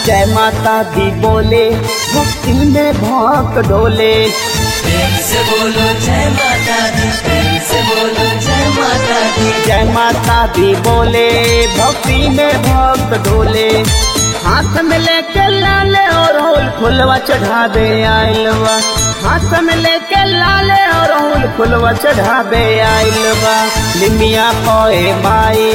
जय माता दी बोले भक्ति में भक्त डोले प्रेम से बोलो जय माता दी प्रेम से बोलो जय माता दी जय माता दी बोले भक्ति में भक्त डोले हाथ में लेके लाले और होल फुलवा चढ़ावे आइलवा हाथ में लेके लाले और होल फुलवा चढ़ावे आइलवा लिमिया पोए माई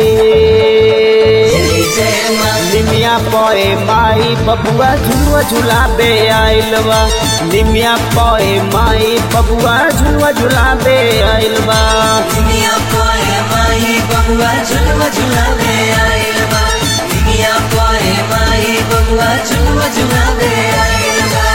जय जय माँ निमिया पोए माई बबुआ झुलुआ झुलाबे आइलवा निमिया पोए माई बबुआ झुलुआ झुलाबे आइलवा दुनिया कोए माही बबुआ झुलवा झुलावे आइल बा दुनिया कोए माही बबुआ झुलवा झुलावे आइल बा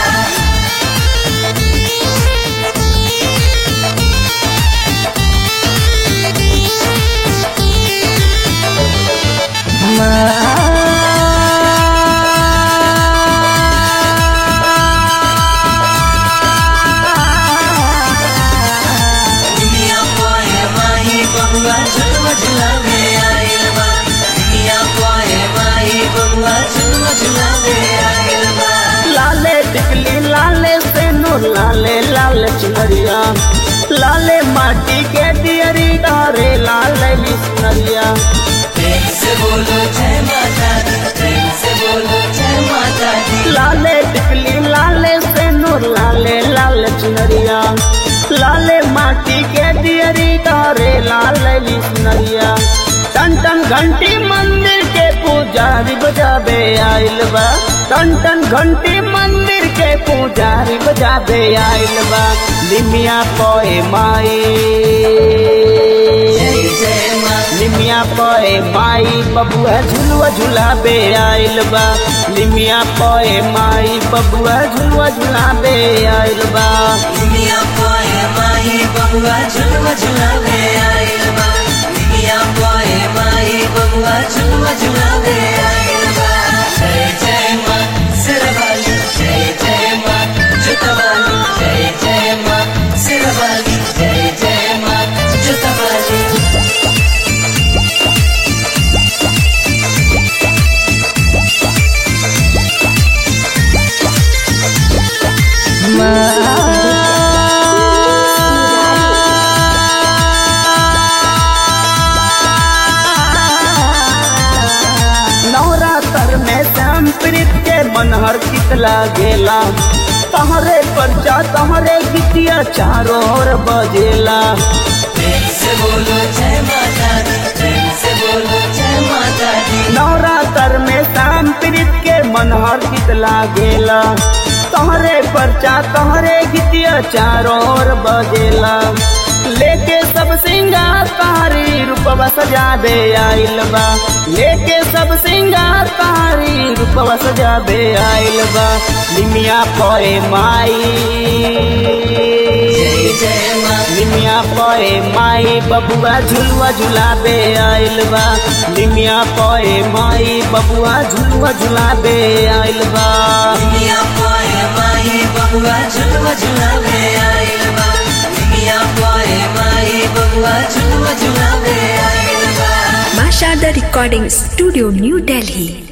दुनिया कोए माही बबुआ झुलवा झुलावे आइल बा दुनिया कोए माही बबुआ झुलवा झुलावे आइल बा लाले टिकली लाले सेनो लाले लाल चुनरिया लाले माटी के दियरी डारे लाले मिसनरिया प्रेम से बोलो जय माता दी प्रेम से बोलो जय माता दी लाले टिकली लाले सेनो लाले लाल चुनरिया लाले माटी के दियरी डारे लाले मिसनरिया टन टन घंटी मंदिर के पुजारी बजाबे आइल बा टन टन घंटी मंदिर के पुजारी बजाबे आइल बा निमिया पोए माई जय जय माँ निमिया पोए माई बबुआ झुलुआ झुलाबे आइल बा निमिया पोए माई बबुआ झुलुआ झुलाबे आइल बा दुनिया कोए माही बबुआ झुलवा झुलावे आइल बा दुनिया कोए माही बबुआ झुलवा झुलावे आइल बा जय जय माँ सिरवाली जय जय माँ जुतवाली जय जय माँ सिरवाली जय जय माँ जुतवाली नवरात्र में श्याम प्रीत के मनहर कितला गेला तहरे परचा तहरे गीतिया चारों ओर बजेला प्रेम से बोलो जय माता दी प्रेम से बोलो जय माता दी नवरात्र में श्याम प्रीत के मनहर कितला गेला तहरे परचा तहरे गीतिया चारों ओर बजेला लेके सब सिंगार कारी रूपवा सजाबे आइल बा लेके सब सिंगार कारी रूपवा सजाबे आइल बा निमिया पोए माई जय जय माँ निमिया पोए माई बबुआ झुलुआ झुलाबे आइल बा निमिया पोए माई बबुआ झुलुआ झुलाबे आइल बा दुनिया कोए माही बबुआ झुलवा झुलावे आइल बा दुनिया कोए माही बबुआ झुलवा झुलावे आइल बा Masha the Recording Studio, New Delhi.